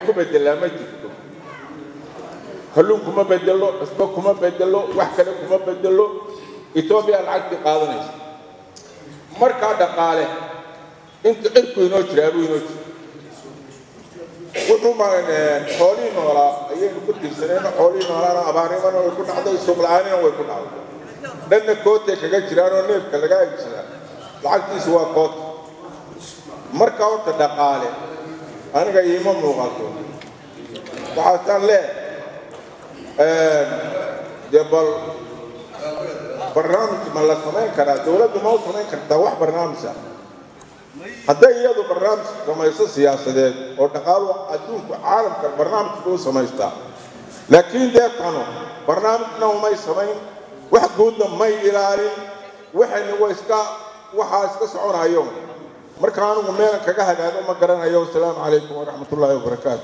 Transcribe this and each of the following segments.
ku bedelaa ma jirto kalluun kuma bedelo cusbo kuma bedelo wax kale kuma bedelo etoobiya lacagtii qaadanaysa markaa dhaqaale inta cirku inoo jiraa buu inoo jira wuxuu xoolihii noolaa ayaynu ku tirsanayno xoolihii noolaana abaarnimana way ku dhacday suuqla-aanina way ku dhacday dhanna kootay kaga jiraanoo neefka laga iibsadaa lacagtiisu waa koota marka horta dhaqaale aniga iima muuqato waxaasaan leehay dee bal barnaamij ma la samayn karaa dowladdu ma u samayn kartaa wax barnaamija hadday iyadu barnaamij samayso siyaasadeed oo dhaqaalo adduunku caalamka barnaamijka u samaystaa laakiin dee tano barnaamijna umay samayn wax guudna may ilaalin waxayna wa iska waxaa iska soconayo marka anigu meelan kaga hagaago ma garanayo wasalaamu calaykum waraxmat ullaahi wabarakaatu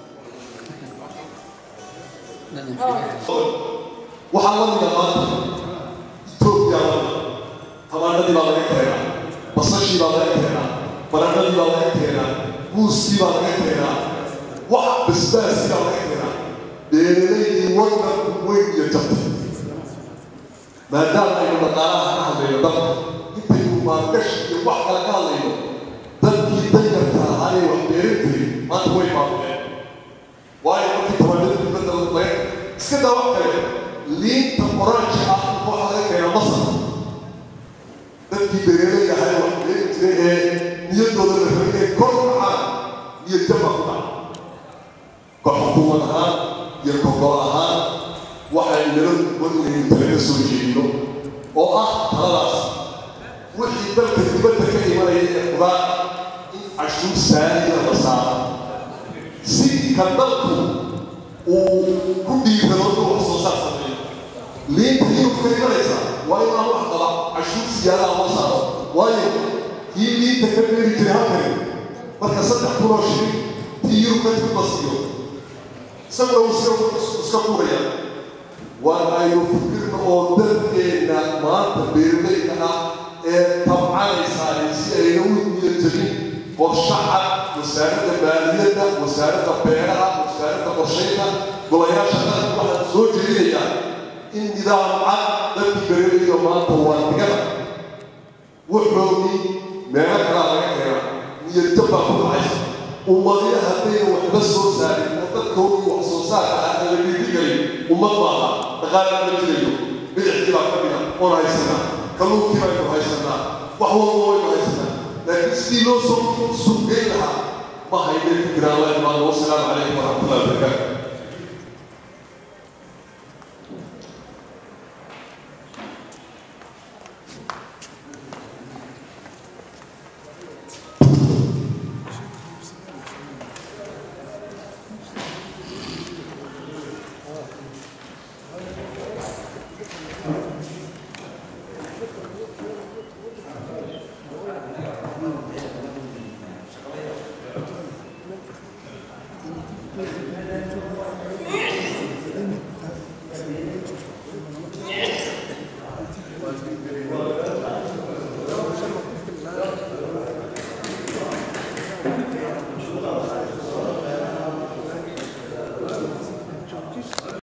waxaa la mida maanta etoobiya tamaanadii baa laga keenaa basashii baa laga keenaa baranadii baa laga keenaa muuskii baa laga keenaa wax basbaaskii baa laga keenaa beeralaydii waddanku weyn iyo jabtay maadaama aynu dhaqaalaha ka hadlayno dalka intaynu maalgashi iyo wax kale ka hadlayno dadkii danyarka ahaa ee wax beeran jiray maanta way baabuqeen waayo markii tamaanada dibadda laga iska daa wax kale liinta oranji ah waxaa laga keenaa masar dadkii beeraleyda ahaa ee wax beeri jiray ee niyaddooda la rabay inay kor kacaan niyad jaba ku dhaca koox xukuumad ahaan iyo kogol ahaan waxay nala wadnaynu talaga soo jeedino oo ah taladaas wixii dalka dibadda ka imanaya ee qudaar in cashuur saaliya la saaro si ka dalku uu ku dhiirado inuu wax soo saar sameeyo liinta yurub ka imanaysa waa inaan wax qaba cashuur siyaadaha loo saaro waayo kii liinta ka beeri jiray halkani marka saddex kunoo shilin tii yurub ka timid basiyo isaguna uu iska iska furaya waa aynu fikirna oo dadkeenna maanta beeralayda ah ee tabcanaysaa si ayna u niyadjabin qorshe cad wasaaradda maaliyadda wasaaradda beeraha wasaaradda qorshaynta golayaasha qaranka waxaan soo jeedinayaa in nidaam cad dadkii beeralayda maanta waa digada wuxoodii meelo kalaa laga keena niyadjab baa ku dhacaysa ummadiya haddayna waxba soo saarin oo dadkoodii wax soo saarka ah aan la dhiirigelin ummad maaha dhaqaale ma jirayo bidixdii baa ka mida oon haysanaa kalluunkii baynu haysanaa wax walba waynu haysanaa laakiin sidii loo soo suuqgeyn lahaa ma hayne fikiraan la imaado wasalaamu calaykum waraxmatullahi wabarakaatu